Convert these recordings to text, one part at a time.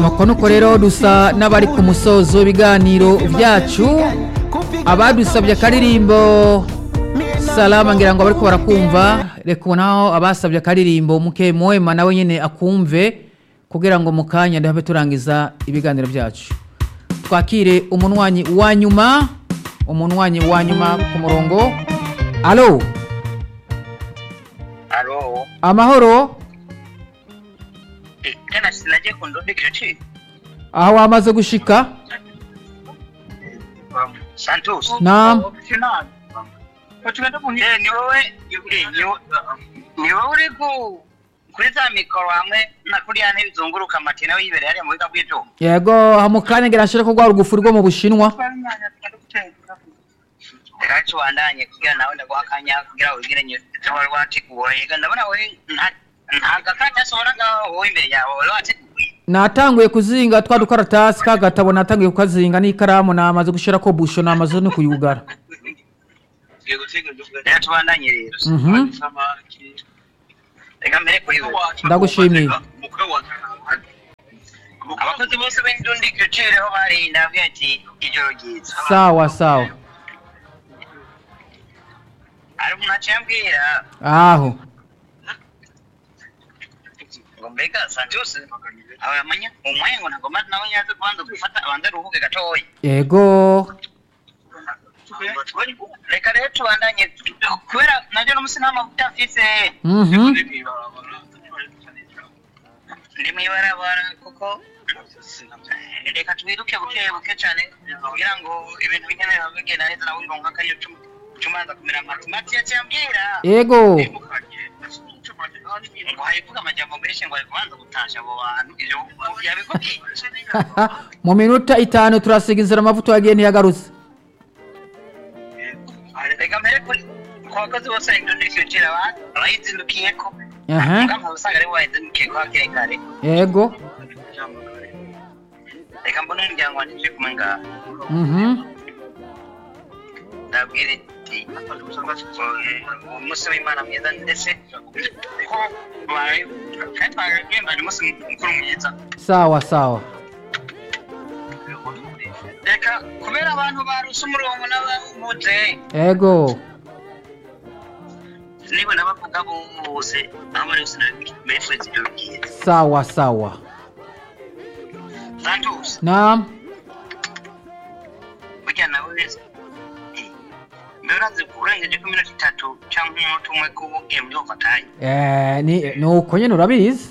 nuko nuko rero dusa n'abari ku musozo w'ibiganiro byacu abadusabye akaririmbo salama ngira ngo bariko barakumva reka ubonaho abasabye akaririmbo muke mwema nawe nyine akumve kugira ngo mu kanya ndabe turangiza ibiganiro byacu twakire umunwanyi wa nyuma umunwanyi wa nyuma ku murongo alo Alo. amahoro Eh, tena sinaje kundundikira chi. aho wamaze gushika Santos. Naam. Eh, ni wowe eh, ni wo- ni wowe uri ku kuri za mikoro hamwe na kuriya ntebe zunguruka amati nawe yibereye hariya mu biga bw'ibyuma yego mu kanya ngira nshire ko rwa rugufu rwo mu bushinwa reka tubandanye kugira nawe ndaguha akanya kugira wigire nyuma wari wateguwe Ega ndabona wowe nta- nta gakata asohora ngaho wowe imbere yawe wari wateguye natanguye kuzinga twa dukaratasi ka gatabo natanguye kukazinga n'ikaramu namaze gushira ko busho namaze no kuyugara reka tubandanye rero Mhm. reka mbere kuri wowe ndagushimiye abakozi bose b'indundikiro cireho barinda avuga ati ijoro ryiza sawa sawa hari umuntu aciye ambwira aho ngo mbega santos aho yamanya umwanya ngo ntabwo mazi nawe nyaze kubanza gufata abanza aruhuke gatoya yego reka rero tubandanye kubera nabyo n'umusi nta mavuta afise Mhm. ndi mw'ibarabara kuko reka twiruke buke buke cyane kugira ngo ibintu bigende bigenda neza nawe uronka akariyo cumanza kumera amata mati yaciye ambwira yego ngo harivuga amajambo menshi ngo ari kubanza gutasha abo bantu ivyo yabikubwiye mu minota itanu turasiga inzira amavuta yagiye ntiyagarutse reka mbere kuri ku bakozi bose indonesiyo cira abantu bayizindukiyeko Aha. mugamba usanga ari bayizindukiyeko hakiri kare yego reka mbone umuryango wanjye uje kumwe ngaha Mhm. ndabwira iti umunsi w'imana mwiza ndetse ko bari kandi twagenda ni umunsi mukuru mwiza sawa sawa reka kubera abantu baruse umurongo n'ababuze yego niba nabavuga bose aho bari bose bifuza ibyo byiza sawa sawa santos naam burya nawe wese mbere urazi urengeje ku minota itatu cyangwa umunota umwe kuba ugiye muri overtime Eh, ni ni uko nyine urabizi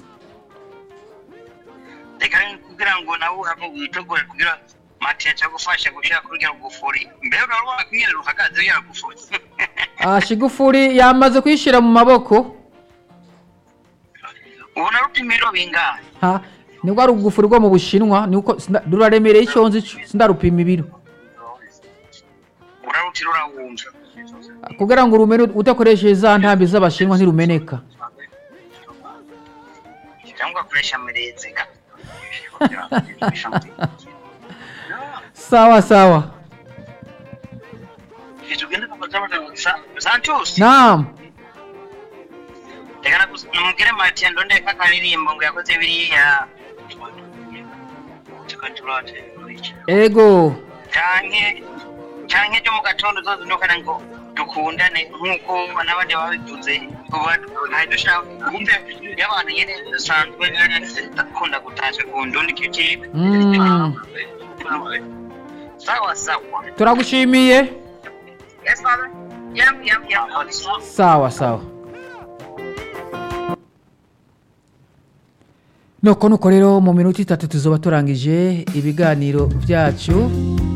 reka rero kugira ngo nawe uhave witegure kugira mati yaca gufasha gushyira kuri rya rugufuri mbere urabona ko nyine ruhagaze ya rugufuri Ah, shigufuri yamaze kuyishyira mu maboko ubona rupima ibiro bingahe ha ni rwa rugufu rwo mu bushinwa ni uko sinda- ruraremereye icyo nzi cyo sindarupima ibiro urarutira urawumva kugira ngo urumene udakoresheje za ntambi z'abashinwa ntirumeneka cyangwa ugakoresha mirezega sawa sawa santos naam reka namubwire mati ndondeka akaririmbo ngo yakoze biriya ego canke canke ryo mu gatondo zozindukana ngo dukundane nk'uko n'abandi babivuze dushaka kumve y'abantu nyene dusanzwe dukunda gutasha ku ndundi kikipe Mm. sawa sawa turagushimiye yes father yam yam yam sawa sawa nuko nuko rero mu minota itatu tuzoba turangije ibiganiro byacu